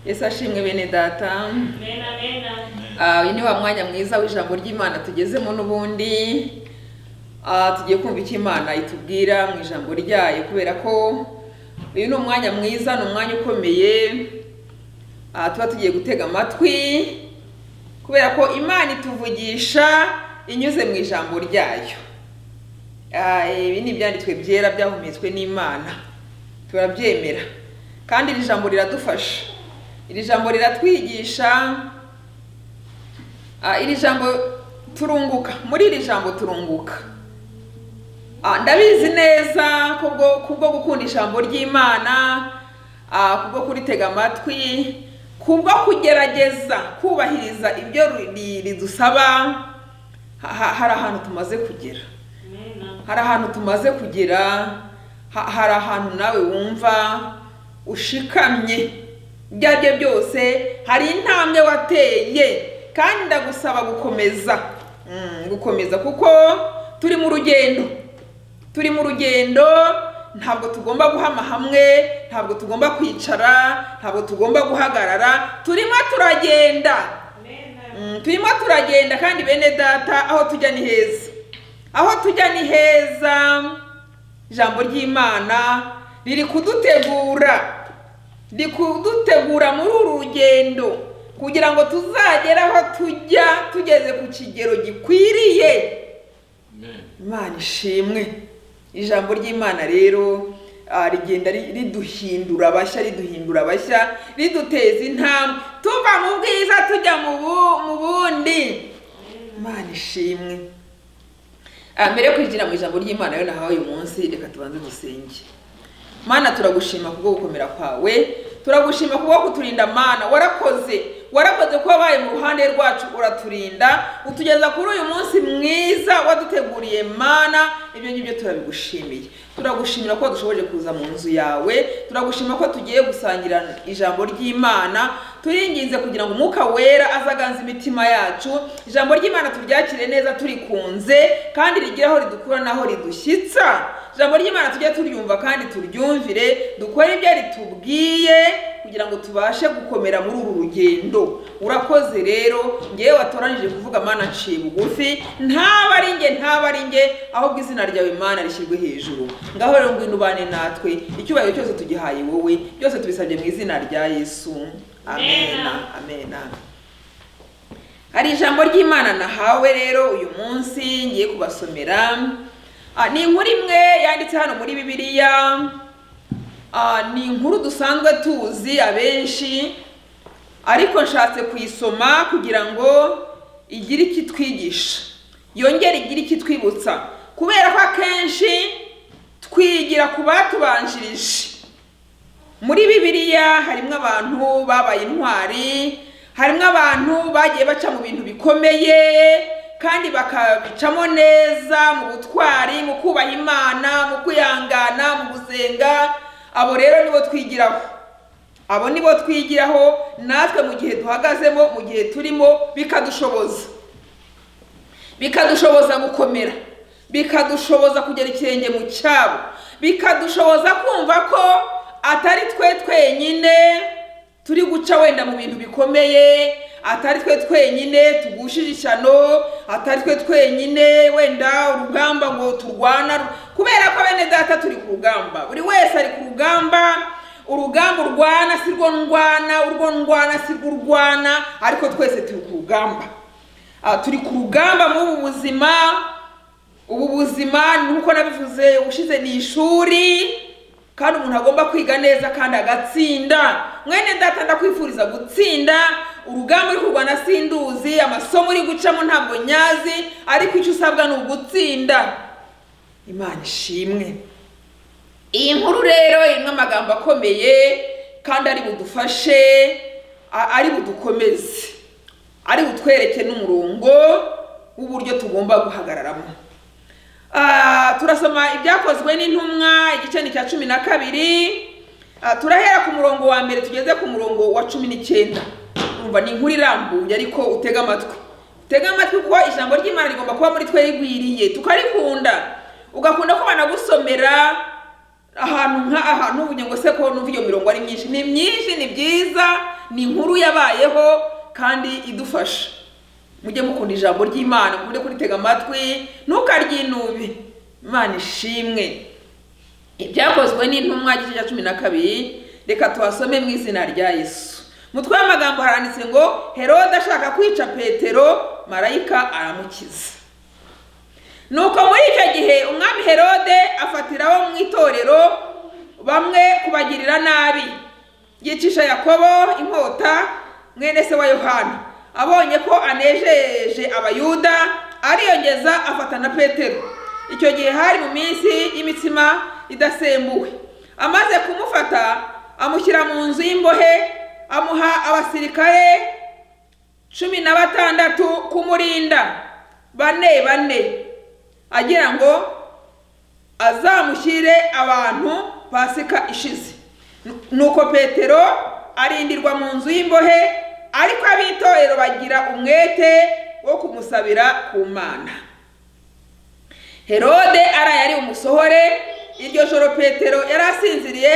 Yesu ashimwe bene data Amen, amen. Ah, uyu ni wa mwanya mwiza w'ijambo ry'imana tugezemo n'ubundi Ah, tugiye kumva icyo imana itubwira mu ijambo ryayo kubera ko uyu ni umwanya mwiza ni umwanya ukomeye Ah, tuba tugiye gutega amatwi kubera ko imana ituvugisha inyuze mu ijambo ryayo Ah, ibi ni ibyanditswe byera byahumetswe n'imana turabyemera kandi iri jambo riradufasha iri jambo riratwigisha Ah, iri jambo turunguka muri iri jambo turunguka Ah, ndabizi neza kubwo kubwo gukunda ijambo ry'imana ah, kubwo kuritega amatwi kubwo kugerageza kubahiriza ibyo ri- ridusaba ha- ha- hari ahantu tumaze kugera Amen. hari ahantu tumaze kugera ha- hari ahantu nawe wumva ushikamye ibyo ari byo byose hari intambwe wateye kandi ndagusaba gukomeza Mm, gukomeza kuko turi mu rugendo turi mu rugendo ntabwo tugomba guhama hamwe ntabwo tugomba kwicara ntabwo tugomba guhagarara turimo turagenda Amen. Mm, turimo turagenda kandi bene data aho tujya ni heza aho tujya ni heza ijambo ry'imana riri kudutegura riri kudutegura muri uru rugendo kugira ngo tuzagere aho tujya tugeze ku kigero gikwiriye imana ishimwe ijambo ry'imana rero ah, rigenda ri- riduhindura abashya riduhindura abashya riduteza intambwe tuva mu bwiza tujya mu bu- mu bundi imana ishimwe Ah, mbere yo kwinjira mu ijambo ry'imana rero nahawe uyu munsi reka tubanze dusenge mana turagushima kubwo gukomera kwawe turagushima kubwo kuturinda mana warakoze warakoze kuba wabaye mu ruhande rwacu uraturinda utugeza kuri uyu munsi mwiza waduteguriye mana ibyo ngibyo turabigushimiye turagushimira ko dushoboje kuza mu nzu yawe turagushima ko tugiye gusangira ijambo ry'imana turinginze kugira ngo umwuka wera azaganza imitima yacu ijambo ry'imana turyakire neza turikunze kandi rigire aho ridukura n'aho ridushyitsa ijambo ry'imana tujye turyumva kandi turyumvire dukore ibyo ritubwiye kugira ngo tubashe gukomera muri uru rugendo urakoze rero ngewe watoranije kuvuga mana nciye bugufi ntaba ari nge ntaba ari nge ahubwo izina ryawe mana rishyirwe hejuru ngaho rero ngwino ubane natwe icyubahiro cyose tugihaye wowe byose tubisabye mu izina rya yesu amena amena hari ijambo ry'imana nahawe rero uyu munsi ngiye kubasomera Ah, ni inkuru imwe yanditse hano muri bibiliya Ah, ni inkuru dusanzwe tuzi abenshi ariko nshatse kuyisoma kugira ngo igire icyo itwigisha yongere igire icyo itwibutsa kubera ko akenshi twigira ku batubanjirije muri bibiliya harimo abantu babaye intwari harimo abantu bagiye baca mu bintu bikomeye kandi bakabicamo neza mu butwari mu kubaha imana mu kwihangana mu gusenga abo rero nibo twigiraho abo nibo twigiraho natwe mu gihe duhagazemo mu gihe turimo bikadushoboza bikadushoboza gukomera bikadushoboza kugera ikirenge mu cyabo bikadushoboza kumva ko atari twe twenyine turi guca wenda mu bintu bikomeye atari twe twenyine tugushije ishyano atari twe twenyine wenda urugamba ngo turwana kubera ko bene data turi ku rugamba buri wese ari ku rugamba urugamba urwana si rwo ndwana urwo ndwana si rwo urwana ariko twese turi ku rugamba Ah, turi ku rugamba muri ubu buzima ubu buzima nk'uko nabivuze ushize ni ishuri kandi umuntu agomba kwiga neza kandi agatsinda mwene data ndakwifuriza gutsinda urugamba uri kurwana sinduzi amasomo uri gucamo ntabwo nyazi ariko icyo usabwa ni ugutsinda imana ishimwe iyi nkuru rero irimo amagambo akomeye kandi ari budufashe a- ari budukomeze ari butwereke n'umurongo w'uburyo tugomba guhagararamo Ah, turasoma ibyakozwe n'intumwa igice ni icya cumi na kabiri Ah, turahera ku murongo wa mbere tugeze ku murongo wa cumi n'icyenda umva ni inkuru irambuye ariko utega amatwi utega amatwi kuko ijambo ry'imana rigomba kuba muri twe rigwiriye tukarikunda ugakunda ko banagusomera ahantu nka ahantu ubu ngo se ko numva iyo mirongo ari myinshi ni myinshi ni byiza ni inkuru yabayeho kandi idufasha mujye mukunda ijambo ry'imana mukunde kuritega amatwi ntukaryinube imana ishimwe ibyakozwe n'intumwa gice cya cumi na kabiri reka tuhasome mu izina rya yesu mutwe w'amagambo haranditse ngo herode ashaka kwica petero marayika aramukiza nuko muri icyo gihe umwami herode afatiraho mu itorero bamwe kubagirira nabi yicisha yakobo inkota mwene se wa yohana abonye ko anejeje abayuda ariyongeza afata na petero icyo gihe hari mu minsi y'imitsima idasembuwe amaze kumufata amushyira mu nzu y'imbohe amuha abasirikare cumi na batandatu kumurinda bane bane agira ngo azamushyire abantu pasika ishize nuko petero arindirwa mu nzu y'imbohe ariko ab'itorero bagira umwete wo kumusabira ku mana herode araye ari umusohore iryo joro petero yari asinziriye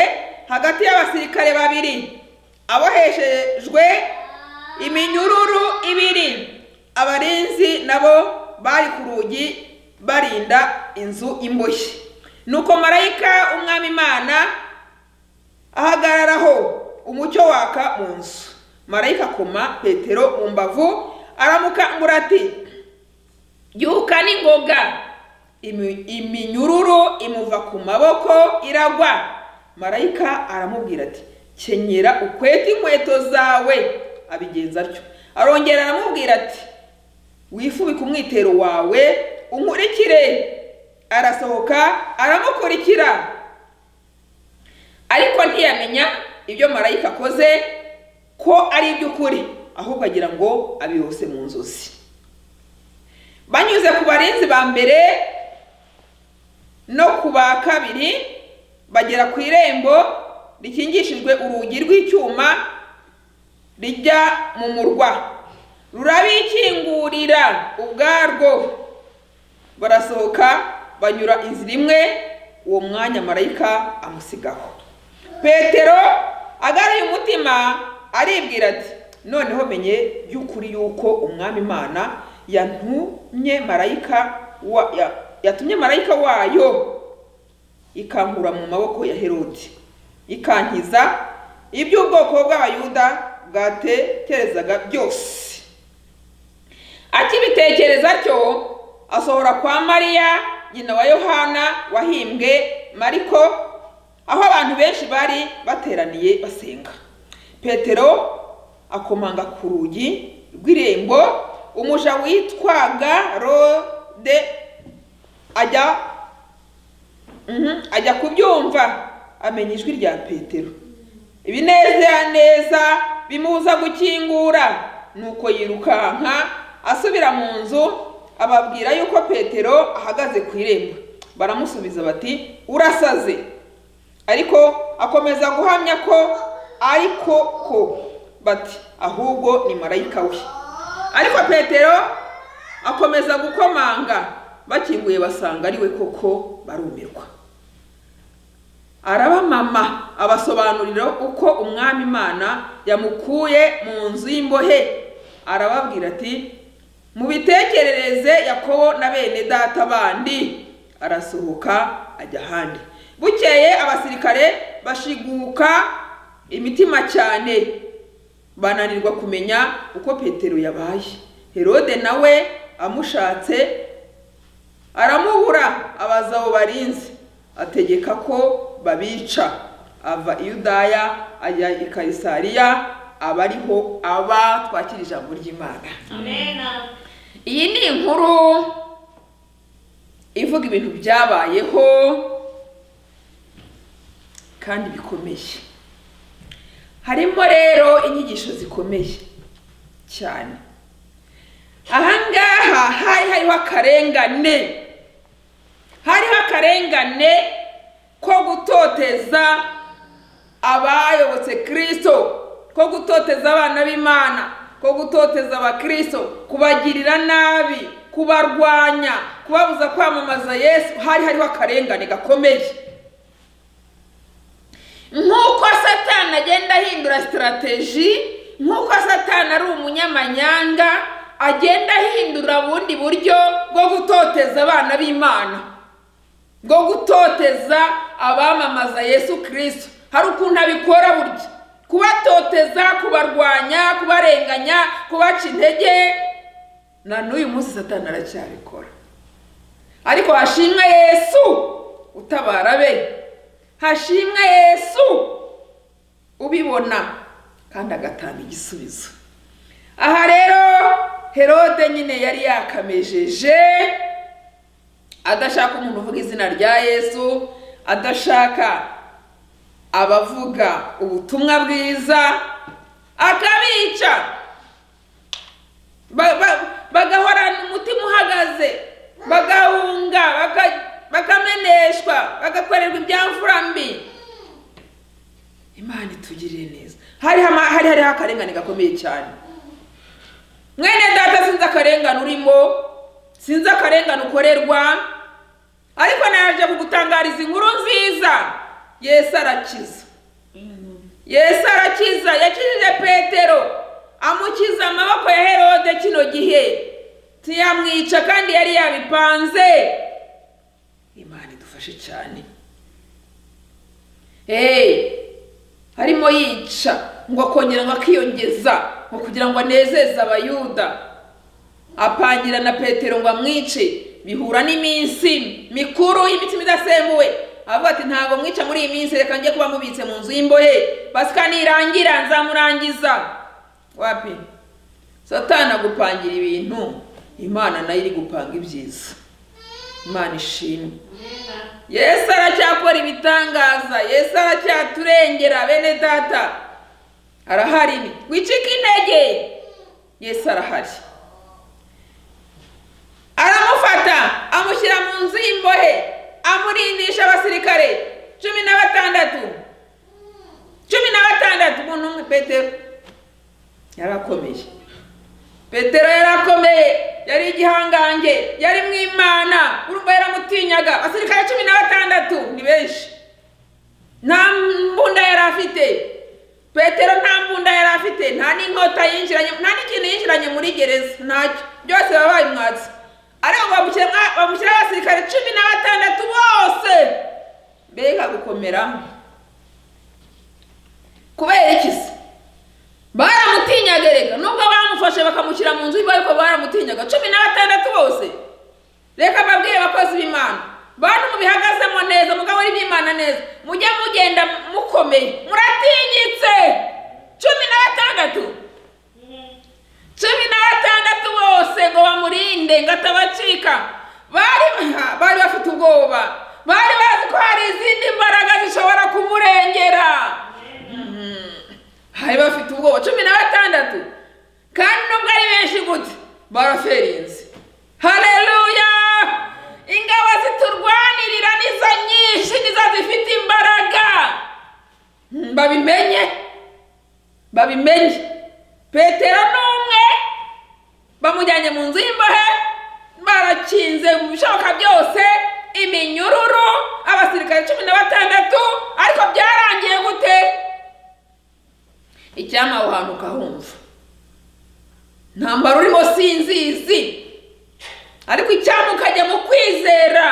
hagati y'abasirikare babiri aboheshejwe iminyururu ibiri abarinzi nabo bari ku rugi barinda inzu imboshye nuko marayika umwami imana ahagararaho umucyo waka mu nzu marayika akoma petero mu mbavu aramukangura ati byuka n'ingoga Imi- iminyururu imuva ku maboko iragwa marayika aramubwira ati kenyera ukwete inkweto zawe abigenza atyo arongera aramubwira ati wifubike umwitero wawe unkurikire arasohoka aramukurikira ariko ntiyamenya ibyo marayika akoze ko ari iby'ukuri ahubwo agira ngo abihose mu nzozi banyuze ku barinzi ba mbere no ku ba kabiri bagera ku irembo rikingishijwe urugi rw'icyuma rijya mu murwa rurabikingurira ubwarwo barasohoka banyura inzira imwe uwo mwanya marayika amusigaho petero agaruye umutima aribwira ati noneho menye by'ukuri yuko umwami imana yantumye marayika wa- ya- yatumye marayika wayo ikankura mu maboko ya herode ikankiza iby'ubwoko bw'abayuda bwatekerezaga byose akibitekereza atyo asohora kwa mariya nyina wa yohana wahimbwe mariko aho abantu benshi bari bateraniye basenga petero akomanga ku rugi rw'irembo umuja witwaga rode ajya Mhm, ajya kubyumva amenya ijwi rya petero ibinezaneza bimubuza gukingura nuko yirukanka asubira mu nzu ababwira yuko petero ahagaze ku irembo baramusubiza bati urasaze ariko akomeza guhamya ko ariko ko bati ahubwo ni marayika we ariko petero akomeza gukomanga bakinguye basanga ari we koko barumirwa arabamama abasobanurira uko umwami imana yamukuye mu nzu y'imbohe arababwira ati mubitekerereze yakobo na bene data bandi arasohoka ajya ahandi bukeye abasirikare bashiguka imitima cyane bananirwa kumenya uko petero yabaye herode nawe amushatse aramubura abaza abo barinzi ategeka ko babica ava i yudaya ajya i kayisariya aba ariho aba twakira ijambo ry'imana Amena. iyi ni inkuru ivuga ibintu byabayeho kandi bikomeye harimo rero inyigisho zikomeye cyane ahangaha hari hariho akarengane hariho akarengane ko gutoteza abayobotse kirisito ko gutoteza abana b'imana ko gutoteza abakirisito kubagirira nabi kubarwanya kubabuza kwamamaza yesu hari hariho akarengane gakomeye nk'uko satani agenda ahindura sitarateji nk'uko satani ari umunyamanyanga agenda ahindura bundi buryo bwo gutoteza abana b'imana bwo gutoteza abamamaza yesu kirisito hari ukuntu abikora burya kubatoteza kubarwanya kubarenganya kubaca intege na n'uyu munsi satani aracyabikora ariko hashimwe yesu utabara be hashimwe yesu ubibona kandi agatanga igisubizo aha rero herode nyine yari yakamejeje adashaka umuntu uvuga izina rya yesu adashaka abavuga ubutumwa bwiza akabica Ba- ba- bagahorana umutima uhagaze bagahunga baka- bakameneshwa bagakorerwa ibyamfura mbi imana itugirire neza hari hama- hari hariho akarengane gakomeye cyane mwene data sinzi akarengane urimo sinzi akarengane ukorerwa ariko naje kugutangariza inkuru nziza yesu arakiza yesu arakiza yakijije petero amukiza amaboko ya herode kino gihe ntiyamwica kandi yari yabipanze imana idufashe cyane eee arimo yica ngo akongera ngo akiyongeza ngo kugira ngo anezeze abayuda apangira na petero ngo amwice bihura n'iminsi mikuru y'imitsima idasembuwe avuga ati ntabwo mwica muri iyi minsi reka njye kuba mubitse mu nzu y'imbohe basi kandi nirangira nzamurangiza wapi satani agupangira ibintu imana nayo iri gupanga ibyiza imana ishimwe yesu aracyakora ibitangaza yesu aracyaturengera bene data arahari wicike intege yesu arahari aramufata amushyira mu nzu y'imbohe amurindisha abasirikare cumi na batandatu cumi na batandatu umuntu umwe petero yarakomeye petero yarakomeye yari igihangange yari mu imana urumva yaramutinyaga abasirikare cumi na batandatu ni benshi nta mbunda yari afite petero nta mbunda yari afite nta n'inkota yinjiranye nta n'ikintu yinjiranye muri gereza ntacyo byose baba babimwatse ariko bamushyira mwa- bamushyiraho abasirikare cumi na batandatu bose mbega gukomera kubera iki se baramutinyaga reka nubwo bamufashe bakamushyira mu nzu y'imbohe ariko baramutinyaga cumi na batandatu bose reka babwire abakozi b'imana bantu mubihagazemo neza mugahora iby'imana neza mujye mugenda mukomeye muratinyitse cumi na batandatu cumi na batandatu bose ngo bamurinde ngo atabacika bari bari bafite ubwoba bari bazi ko hari izindi mbaraga zishobora kumurengera hari bafite ubwoba cumi na batandatu kandi nubwo ari benshi gute baraferinze hareruya ingabo ziturwanirira nizo nyinshi nizo zifite imbaraga Mm, babimenye babimenye petero ni umwe bamujyanye mu nzu y'imbohe barakinze mu bishoboka byose iminyururu abasirikare cumi na batandatu ariko byarangiye gute icyampa aho hantu ukahumva ntambaro urimo sinzizi ariko icyampa ukajya mu kwizera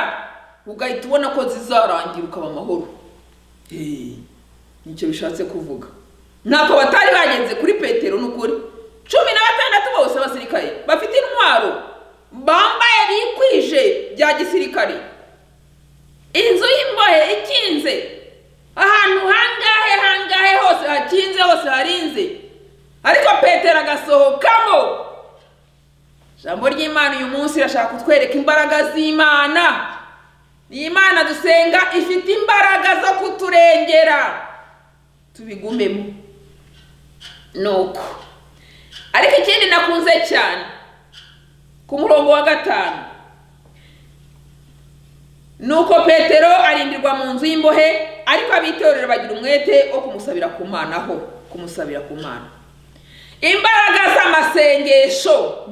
ugahita ubona ko zizarangira ukaba amahoro Hey, nicyo bishatse kuvuga ntako batari bagenze kuri petero n'ukuri cumi na batandatu bose abasirikare bafite intwaro bambaye bikwije bya gisirikare inzu y'imbohe ikinze ahantu hangahe hangahe hose hakinze hose harinze ariko petero agasohokamo ijambo ry'imana uyu munsi irashaka kutwereka imbaraga z'imana iyi mana dusenga ifite imbaraga zo kuturengera tubigumemo nuko ariko ikindi nakunze cyane ku murongo wa gatanu nuko petero arindirwa mu nzu y'imbohe ariko abitorera bagira umwete wo kumusabira ku mana ho kumusabira ku mana imbaraga z'amasengesho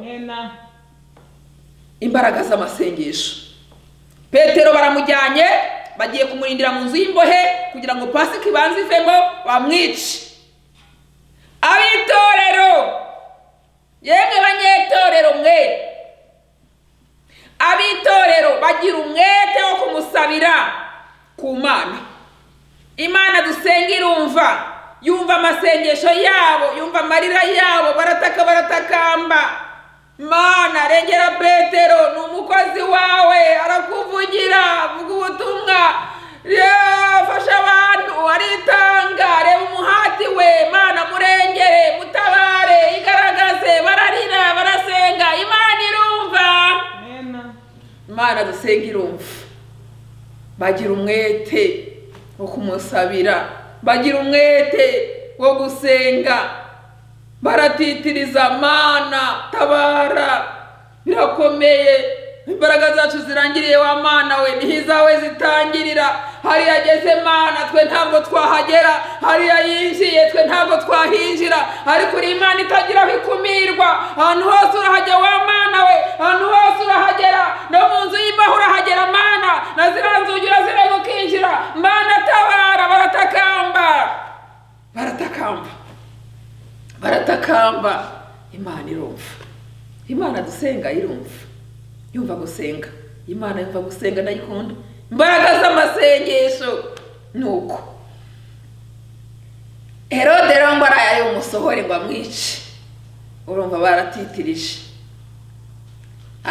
imbaraga z'amasengesho petero baramujyanye bagiye kumurindira mu nzu y'imbohe kugira ngo pasika ibanze ivemo bamwice abitoreye yemwe banyetorero mwe abitorero bagira umwete wo kumusabira ku mana imana dusenga irumva yumva amasengesho yabo yumva amarira yabo barataka baratakamba mana rengera petero ni umukozi wawe arakuvugira avuga ubutumwa Yeee, fasha abantu aritanga reba umuhati we mana murengere mutabare igaragaze bararira barasenga imana irumva Amen. imana dusenga irumva bagira umwete wo kumusabira bagira umwete wo gusenga baratitiriza mana tabara birakomeye imbaraga zacu zirangiriye wa mana we niho izawe zitangirira hariya ageze mana twe ntabwo twahagera hariya yinjiye twe ntabwo twahinjira ariko uri imana itagiraho ikumirwa ahantu hose urahajya wa mana we ahantu hose urahagera no mu nzu y'imbaho urahagera mana na ziriya nzugi urazireba ukinjira mana tabara baratakamba baratakamba baratakamba imana irumva imana dusenga irumva yumva gusenga imana yumva gusenga ndayikunda imbaraga z'amasengesho ni uko herode rero ngo araye umusohore ngo amwice urumva baratitirije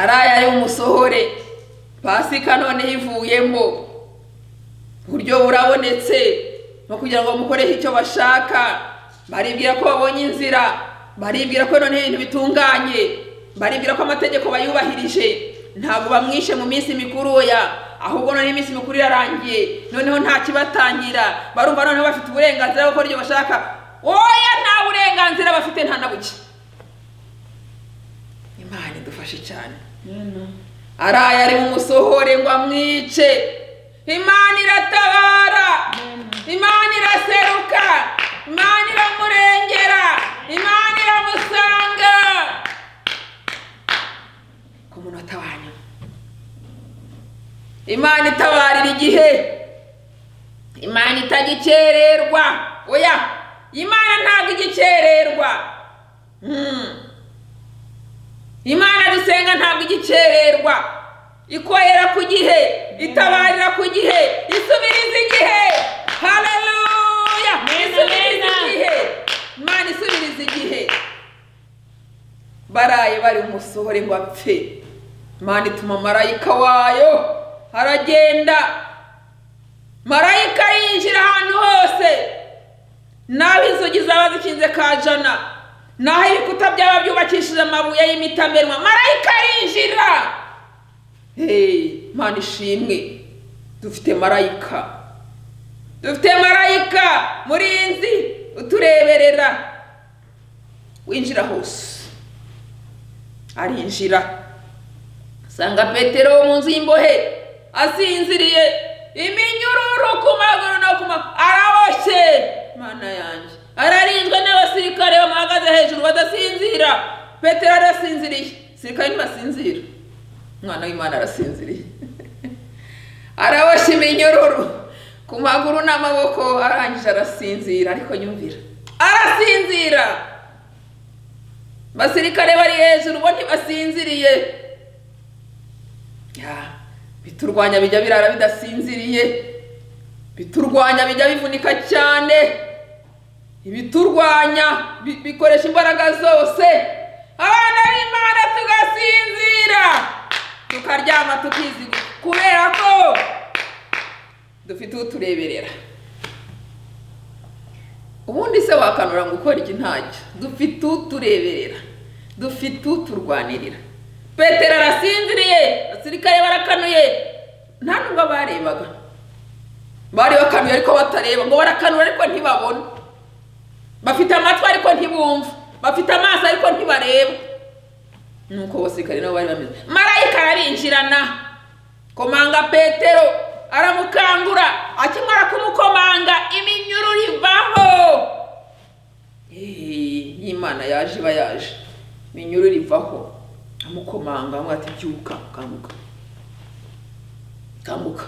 araye umusohore pasika noneho ivuyemo uburyo burabonetse no kugira ngo bamukoreho icyo bashaka baribwira ko babonye inzira baribwira ko noneho ibintu bitunganye baribwira ko amategeko bayubahirije ntabwo bamwishe mu minsi mikuru oya ahubwo noneho iminsi mikuru irarangiye noneho nta kibatangira barumva noneho bafite uburenganzira bwo gukora ibyo bashaka oya nta burenganzira bafite nta na buke imana idufashe cyane araye ari mu musohore ngo amwice imana iratabara imana iraseruka imana iramurengera imana iramusanga ku munota wa nyuma imana itabarira igihe imana itagikererwa oya imana ntabwo igikererwa Mm. imana dusenga ntabwo igikererwa ikorera ku gihe itabarira ku gihe isubiriza igihe haleluya Amen, isubiriza amen. igihe imana isubiriza igihe baraye bari umusohore ngo apfe imana ituma marayika wayo aragenda marayika yinjira ahantu hose naho inzugi zaba zikinze ka jana naho ibikuta byaba byubakishije amabuye y'imitamerwa marayika arinjira Hey, mana ishimwe dufite marayika dufite marayika murinzi utureberera winjira hose arinjira asanga petero mu nzu y'imbohe asinziriye iminyururu ku maguru no ku maguru araboshye mana yanjye ararinzwe n'abasirikare bamuhagaze hejuru badasinzira petero arasinziriye sirikare ntibasinzira umwana w'imana arasinziriye araboshye iminyururu ku maguru n'amaboko arangije arasinzira ariko nyumvira arasinzira basirikare bari hejuru bo ntibasinziriye Ya, biturwanya bijya birara bidasinziriye biturwanya bijya bivunika cyane ibiturwanya bi- bikoresha imbaraga zose abana b'imana tugasinzira tukaryama tukizigwa kubera ko dufite utureberera ubundi se wakanura ngo ukora iki ntacyo dufite utureberera dufite uturwanirira petero arasinziriye abasirikare barakanuye nta nubwo barebaga bari bakanuye ariko batareba ngo barakanura ariko ntibabona bafite amatwi ariko ntibumva bafite amaso ariko ntibareba nuko abasirikare nabo bari bameze marayika arabinjirana komanga petero aramukangura akimara kumukomanga iminyururu ivaho Eeeh, y'imana yaje iba yaje iminyururu ivaho amukomanga amubwira ati byuka kanguka kanguka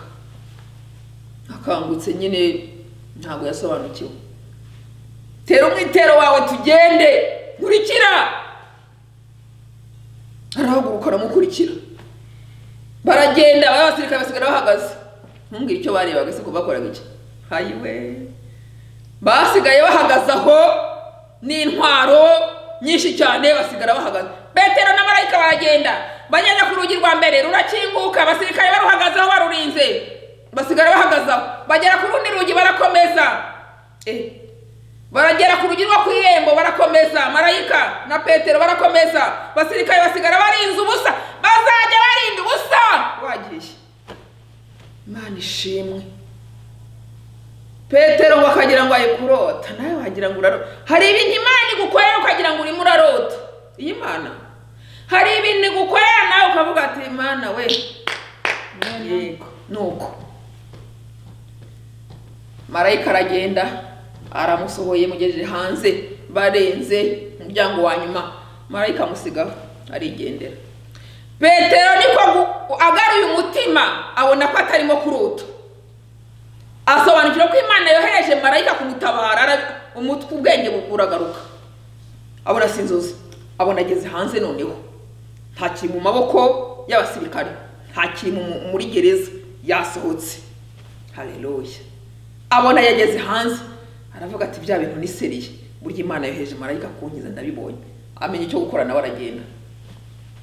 akangutse nyine ntabwo yasobanukiwe tera umwitero wawe tugende nkurikira ruguru karamukurikira baragenda abasirikare basigara bahagaze ntumbwire icyo barebaga se ko bakoraga iki hayiwe basigaye bahagaze aho n'intwaro nyinshi cyane basigara bahagaze petero na marayika baragenda bagenda ku rugi rwa mbere rurakinguka abasirikare baruhagazeho barurinze basigara bahagaze aho bagera ku rundi rugi barakomeza eh baragera ku rugi rwo ku irembo barakomeza marayika na petero barakomeza basirikare basigara barinze ubusa bazajya barinda ubusa wagiye imana ishimwe petero ngo akagira ngo aye kurota nawe wagira ngo urarota hari ibintu imana igukorera ukagira ngo urimo urarota iyi mana hari ibintu igukorera nawe ukavuga ati mana we yego ni uko marayika aragenda aramusohoye mugejeje hanze barenze umuryango wa nyuma marayika amusigaho arigendera petero niko gu- agaruye umutima abona ko atarimo kurota asobanukirwa ko imana yohereje marayika kumutabara ara- umutwe ubwenge bu- buragaruka abona si inzozi abona ageze hanze noneho nta kiri mu maboko y'abasirikare nta kiri mu- mu- muri gereza yasohotse hareruya abona yageze hanze aravuga ati bya bintu ni seriye burya imana yohereje marayika kunkiza ndabibonye amenya icyo gukora nawe aragenda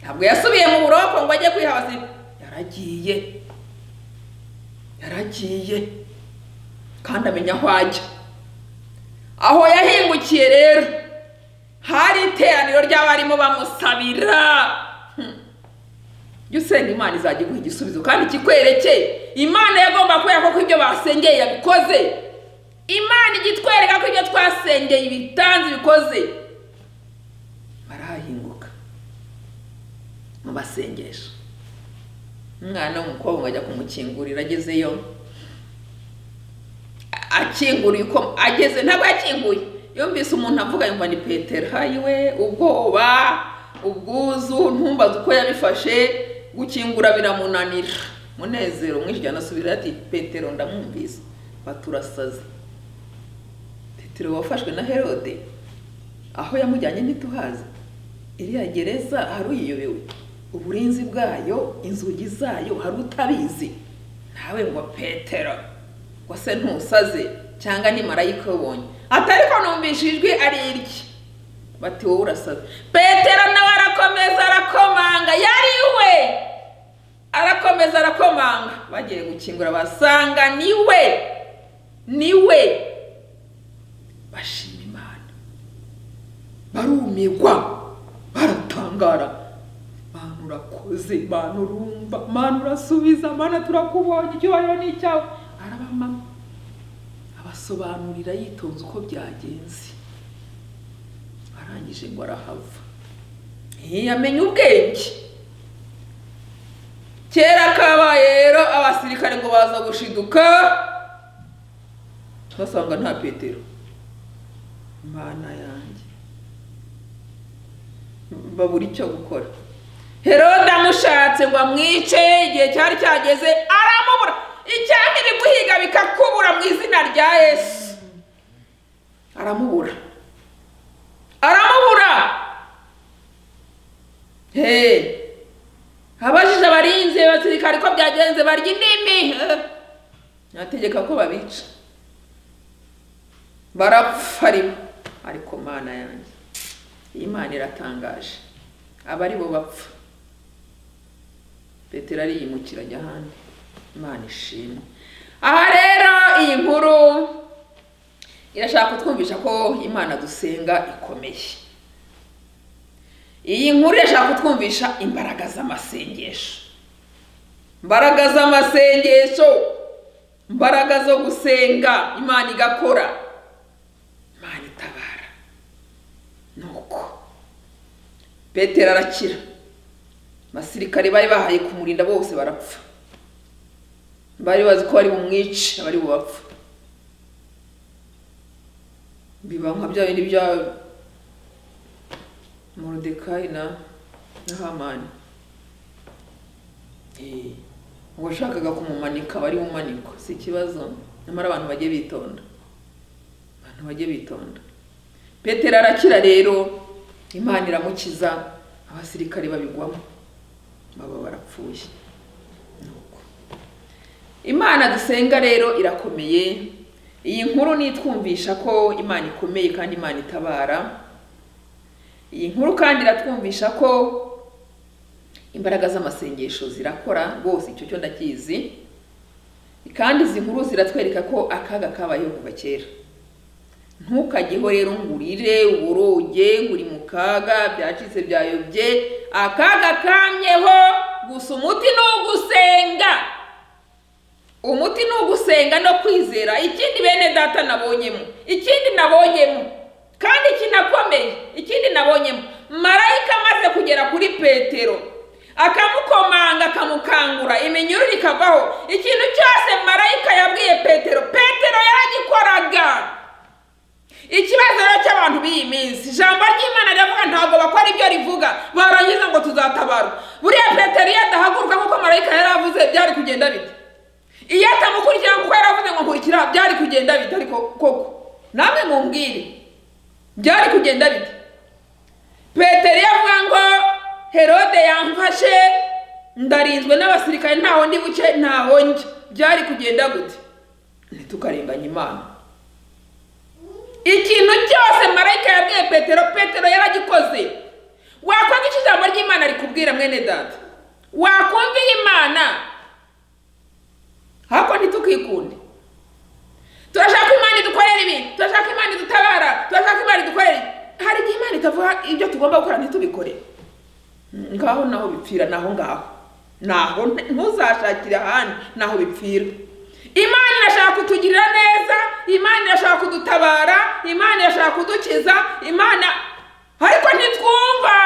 ntabwo yasubiye mu buroko ngo ajye kwiha abasirikare yaragiye yaragiye kandi amenya aho ajya aho yahingukiye rero hari iteraniro ry'abarimo bamusabira Hmm. jya usenga imana izajya iguha igisubizo kandi kikwerekeye imana yagomba kwereka ko ibyo basengeye yabikoze imana ijya itwereka ko ibyo twasengeye ibitanze ibikoze barahahinguka mu basengesho umwana w'umukobwa ajya kumukingurira agezeyo a- akinguriye uko ageze ntabwo yakinguye yumvise umuntu avuga yumva ni petero hayiwe ubwoba ubwuzu ntumbaze uko yabifashe gukingura biramunanira munezero mwinshi cyane asubira ati petero ndamwumvise baturasaze petero wafashwe na herode aho yamujyanye ntituhazi iriya gereza hari uyiyobewe uburinzi bwayo inzugi zayo hari utabizi nawe ngo petero ngo se ntusaze cyangwa ni marayika ubonye ati ariko numvishe ijwi ari irye bati wowe urasaze petero nawe arakomeza arakomanga yari we arakomeza arakomanga bagiye gukingura basanga ni we ni we bashima imana barumirwa baratangara mana urakoze mana urumva mana urasubiza mana turakubonye icyubahiro ni icyawe arabamama abasobanurira yitonze uko byagenze arangije ngo arahava yamenye ubwenge kera kabaye rero abasirikare ngo baza gushiduka basanga nta petero imana yanjye babura icyo gukora herode amushatse ngo amwice igihe cyari cyageze aramubura icyaha ibiguhiga bikakubura mu izina rya yesu aramubura aramubura he abajije abarinzi basirikare ko byagenze barya indimi Eh, ategeka ko babica barapfa rimwe ariko mana yanjye iyi Imana iratangaje aba ari bo bapfa petero ariyimukira ajya ahandi imana ishimwe aha rero iyi nkuru irashaka kutwumvisha ko imana dusenga ikomeye iyi nkuru irashaka kutwumvisha imbaraga z'amasengesho imbaraga z'amasengesho imbaraga zo gusenga imana igakora imana itabara nuko petero arakira abasirikare bari bahaye kumurinda bose barapfa bari bazi ko bari bumwice abari bubapfa biba nka bya bindi bya morodekayi na na hamani Eh, uwashakaga kumumanika bari bumanikwa si ikibazo nyamara abantu bajye bitonda abantu bajye bitonda petero arakira rero imana iramukiza abasirikare babigwamo baba barapfuye Ni uko. imana dusenga rero irakomeye iyi nkuru nitwumvisha ko imana ikomeye kandi imana itabara iyi nkuru kandi iratwumvisha ko imbaraga z'amasengesho zirakora rwose icyo cyo ndakizi kandi izi nkuru ziratwereka ko akaga kabayeho kuva kera ntukajyeho rero ngo urire uboroge ngo uri mu kaga byacitse byayobye akaga kamyeho gusa umuti ni ugusenga umuti ni ugusenga no kwizera ikindi bene data nabonyemo ikindi nabonyemo kandi kinakomeye ikindi nabonyemo marayika amaze kugera kuri petero akamukomanga akamukangura iminyururu ikavaho ikintu cyose marayika yabwiye petero petero yaragikoraga ikibazo rero cy'abantu b'iyi minsi ijambo ry'imana riravuga ntabwo bakora ibyo rivuga barangiza ngo tuzatabarwa buriya petero iyo adahaguruka nk'uko marayika yari avuze byari kugenda bite iyo atamukurikira kuko yari avuze ngo nkurikira byari kugenda bite ariko koko namwe mumbwire byari kugenda bite petero yavuga ngo herode yamfashe ndarinzwe n'abasirikare ntaho ndi buce ntaho njya byari kugenda gute ntitukarenganye imana ikintu cyose marayika yabwiye petero petero yaragikoze wakumva icyo ijambo ry'imana rikubwira mwene data wakumva imana ariko ntitukikunde turashaka imana idukorera ibi turashaka imana idutabara turashaka imana idukorera ibi. hari igihe imana itavuga ibyo tugomba gukora ntitubikore ngaho naho bipfira naho ngaho naho ntuzashakire ahandi naho bipfira imana irashaka kutugirira neza imana irashaka kudutabara imana irashaka kudukiza imana ariko ntitwumva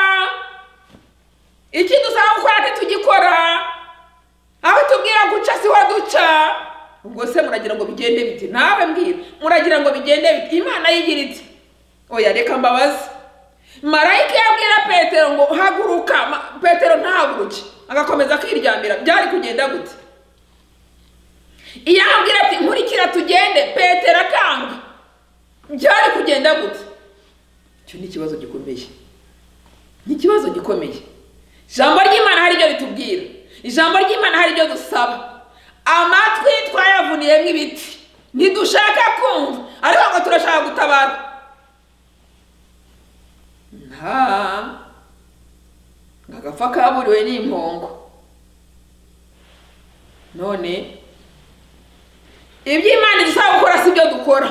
iki dusaba gukora ntitugikora aho tubwira guca siho duca ubwo se muragira ngo bigende biti nawe mbwira muragira ngo bigende biti imana yigira iti oya reka mbabaze marayika yabwira petero ngo haguruka Ma- petero ntahaguruke agakomeza akiryamira byari kugenda gute iyo amubwira ati nkurikira tugende petero akanga byari kugenda gute icyo ni ikibazo gikomeye ni ikibazo gikomeye ijambo ry'imana hari ibyo ritubwira ijambo ry'imana hari ibyo dusaba amatwi twayavuniyemo ibiti ntidushaka kumva ariko ngo turashaka gutabara nta agapfa kaburiwe n'impongo none ibyo imana idusaba gukora si ibyo dukora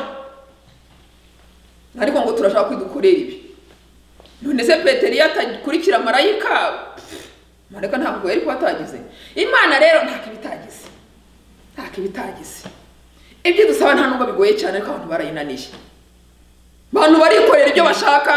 ariko ngo turashaka kwidukorera ibi none se petero iyo atakurikira marayika pff, marayika ntabwo yari kuba atagize imana rero nta kibi itagize nta kibi itagize ibyo dusaba nta nubwo bigoye cyane ariko abantu barayinaniye abantu barikorera ibyo bashaka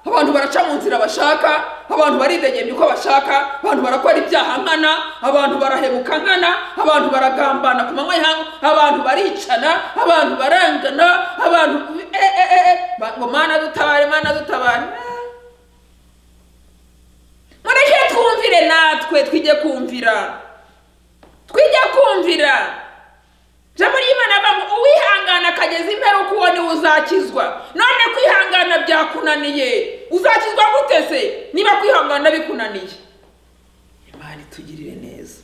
abantu baraca mu nzira bashaka abantu baridegembya uko bashaka abantu barakora ibyaha nkana abantu barahemuka nkana abantu baragambana ku manywa y'ihangu abantu baricana abantu barangana abantu e, e, e, e, ba- ngo mana dutabare mana dutabare mureke twumvire natwe twige kumvira twige kumvira ijambo ry'imana rivuga ngo uwihangana akageza imperuka uwo niwe uzakizwa none kwihangana byakunaniye uzakizwa gute se niba kwihangana bikunaniye imana itugirire neza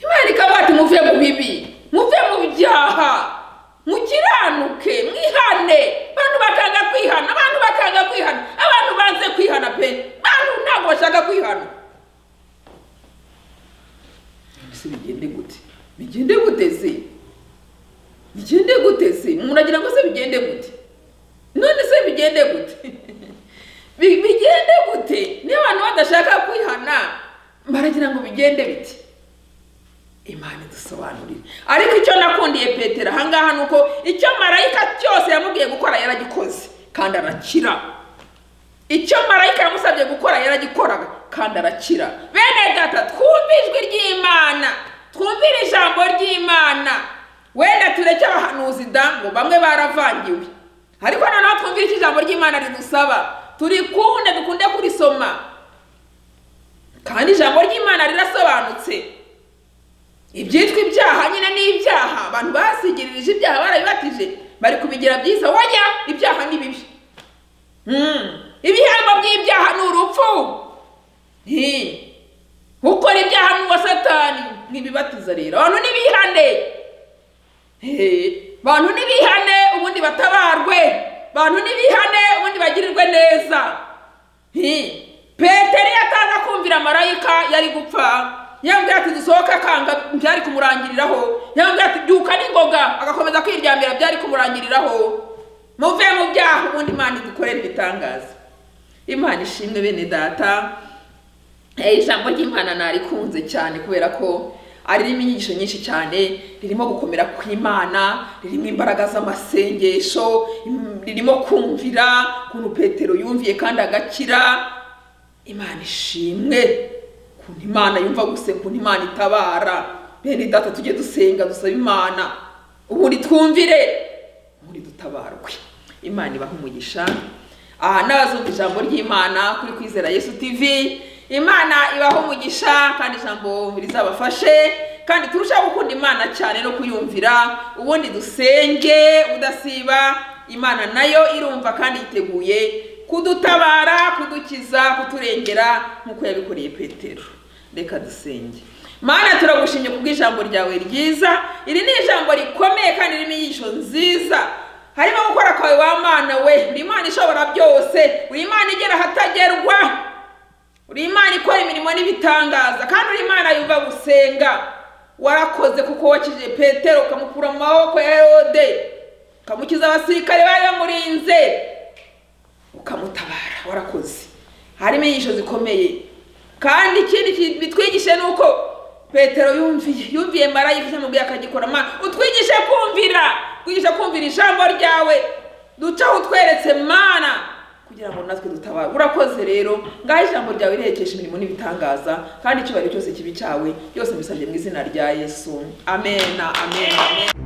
imana ikavuga ati muve mu bibi muve mu byaha mukiranuke mwihane abantu bakanga kwihana abantu bakanga kwihana abantu banze kwihana pe abantu ntabwo bashaka kwihana mbese bigende gute bigende gute se bigende gute se umuntu agira ngo se bigende gute none se bigende gute Bi- bigende gute niba abantu badashaka kwihana baragira ngo bigende bite imana idusobanurire ariko icyo nakundiye petero ahangaha ni uko icyo marayika cyose yamubwiye gukora yaragikoze kandi arakira icyo marayika yamusabye gukora yaragikoraga kandi arakira bene data twumve ijwi ry'imana twumvire ijambo ry'imana wenda tureke abahanuzi da ngo bamwe baravangiwe ariko noneho twumvire icyo ijambo ry'imana ridusaba turikunde dukunde kurisoma kandi ijambo ry'imana rirasobanutse ibyitwa ibyaha nyine ni ibyaha abantu basigirije ibyaha barabibatije bari kubigira byiza wajya ibyaha ni bibi Mm. ibihambo by'ibyaha ni urupfu Ni ibibatiza rero abantu ntibihane Hehe. abantu ntibihane ubundi batabarwe abantu ntibihane ubundi bagirirwe neza Hi. petero iyo ataza kumvira marayika yari gupfa yambwira ati dusohoke akanga byari kumurangiriraho yambwira ati byuka n'ingoga agakomeza kwiryamira byari kumurangiriraho muve mu byaha ubundi imana idukorera ibitangaza imana ishimwe bene data Eh, ijambo ry'imana narikunze cyane kubera ko ari ririmo inyigisho nyinshi cyane ririmo gukomera kw'imana ririmo imbaraga z'amasengesho im- ririmo kumvira ukuntu petero yumviye kandi agakira imana ishimwe ukuntu imana yumva gusa ukuntu imana itabara bene data tujye dusenga dusabe imana ubundi twumvire ubundi dutabarwe imana ibahe umugisha aha n'abazumva ijambo ry'imana kuri kwizera yesu tv imana ibaho umugisha kandi ijambo rizabafashe kandi turushaho gukunda imana cyane no kuyumvira ubundi dusenge udasiba imana nayo irumva kandi yiteguye kudutabara kudukiza kuturengera nk'uko yabikoreye petero reka dusenge mana turagushimye kubw'ijambo ryawe ryiza iri ni ijambo rikomeye kandi ririmo inyigisho nziza harimo gukora kwawe wa mana we uri imana ishobora byose uri imana igera ahatagerwa uri imana ikora imirimo n'ibitangaza kandi uri imana yumva gusenga warakoze kuko wakijije petero ukamukura mu maboko ya herode ukamukiza abasirikare bari bamurinze ukamutabara warakoze harimo inyigisho zikomeye kandi ikindi ki- bitwigishe ni uko petero yumviye yumviye marayika cyamubwiye akagikora mana utwigishe kumvira utwigishe kumvira ijambo ryawe ducaho utweretse mana kugira ngo natwe dutabare urakoze rero ngaho ijambo ryawe riherekesha imirimo n'ibitangaza kandi icyubahiro cyose kibi cyawe byose mbisabye mu izina rya yesu amen amen, amen.